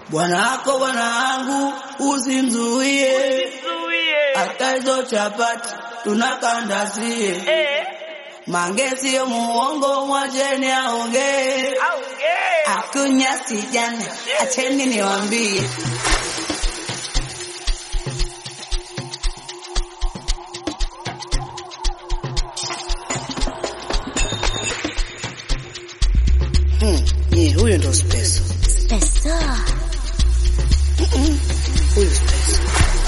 Bwana wako bwana wangu usimzuie, hata hizo chapati tunakandazie. Mange sio muongo, mwacheni aongee. Akunya sijana, acheni niwambie. Hmm, ye, huyo ndo Speso. Speso. Huyu Speso.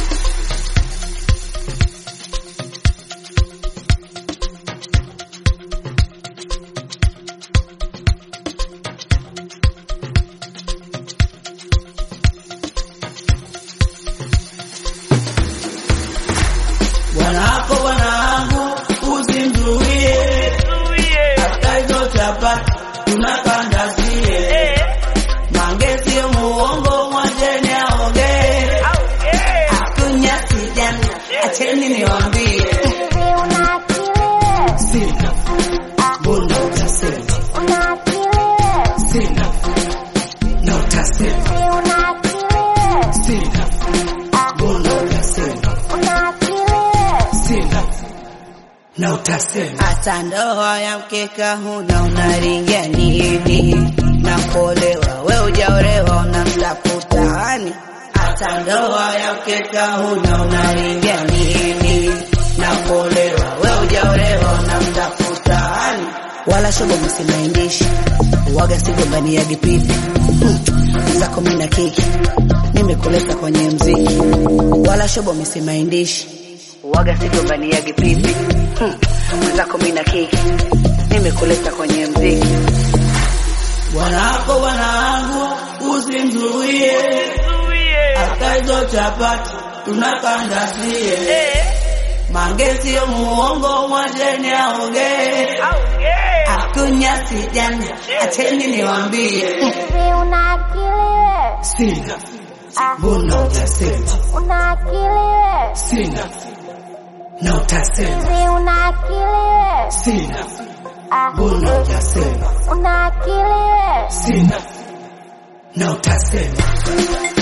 Bwana wako bwana wangu usimzuie, hata hizo chapati tunakandazie. Mange sio muongo, mwacheni aongee. Akunya sijana, acheni niwambie. Sina mbona utasema, sina na utasema, sina mbona utasema, sina na utasema. Hata ndoa ya mkeka huna unaringia nini? Na kuolewa we ujaolewa unamtafuta hani? Hata ndoa ya mkeka huna unaringia nini? Na kuolewa we ujaolewa unamtafuta hani? Wala shobo msimaindishi waga sigombani ya gipipi hmm. zako mina kiki nimekuleta kwenye mziki wala shobo msimaindishi waga sigombani ya gipipi hmm. mwenzako mina kiki nimekuleta kwenye mziki bwana wako bwana wangu usimzuie hata hizo chapati tunakandazie mange sio muongo mwacheni aongee akunya sijana acheni niwambie sina mbona utasema sina na utasema sina mbona utasema sina na utasema